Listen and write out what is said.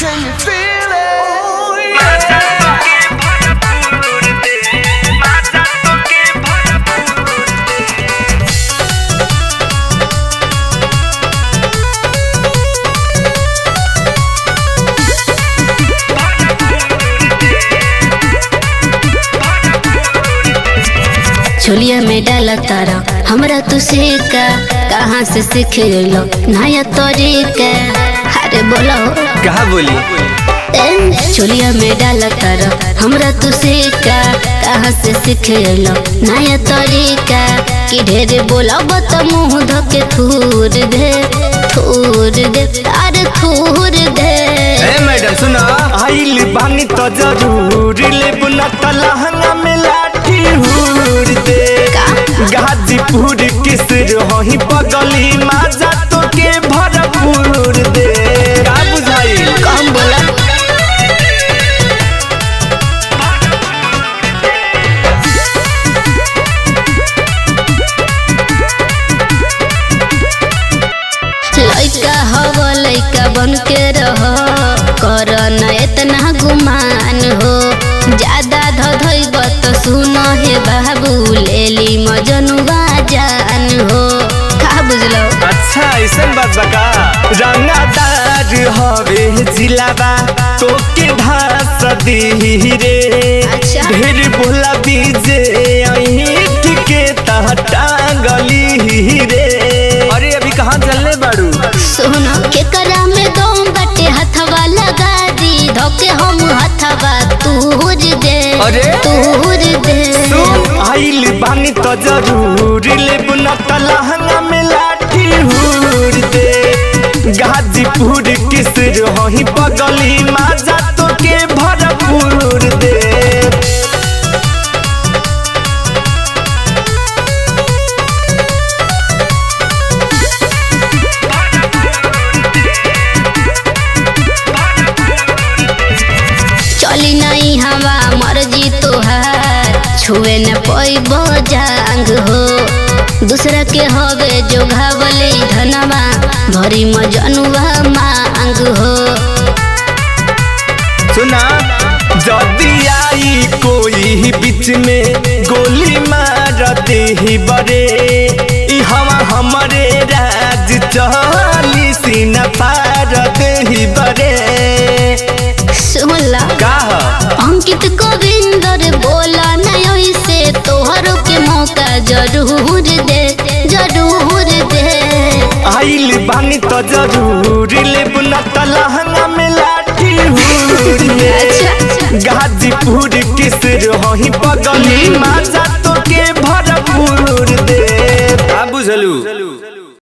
Can you feel it? Chholiya में डाला तारा हमरा तू सीखा कहाँ से सीख लो नया तरीका अरे बोलो कहा बोली ए, छोलिया में डाला तारा हमरा तू सीखा कहाँ से सीख लो नया तरीका कि ढेर बोला बत मुँह धके थूर दे थूर दे अरे थूर दे ए मैडम सुना आइल बानी तो जरूर लेब न त लहंगा में लाठी हुर दे गाजीपुर किस रही बगली माजा तो के भरपूर दे का बुझाई कम बोला लइका हव लइका बन के रह कर न इतना गुमान हो ज्यादा धधइब त सुन हे बाबू लेली मजनुआ जान हो का बुझलो अच्छा ऐसन बात बका रंगादार हवे जिलाबा तो के धास दी रे अच्छा। ढेर बोला बीजे अहीं के तह टांगली रे अरे अभी कहाँ चलने बाड़ू सुन के करा में दम बटे हथवा लगा दी धोके हम हथवा तूर दे अरे? तूर दे आइल बानी तो जरूर लेब न त लहंगा में लाठी हुर दे गाजीपुर किस रही बगली माजा तो के भरपूर दे चली नहीं हवा मर्जी तोहार छुए न पैब जांग हो दूसरा के हवे जो घावले धनवा भरी मजनुआ मांग हो सुना जदी आई कोई बीच में गोली मारते ही बड़े ई हवा हमारे राज चली सीना पारते ही बड़े सुनला का ह? अंकित गोविंदर बोला नहीं से तोहरो के मौका जरूर दे जरूर दे आइल बानी तो जरूर लेब न त लहंगा में लाठी हुर दे अच्छा। गाजीपुर किस रही बगली माजा तो के भरपूर दे का बुझलू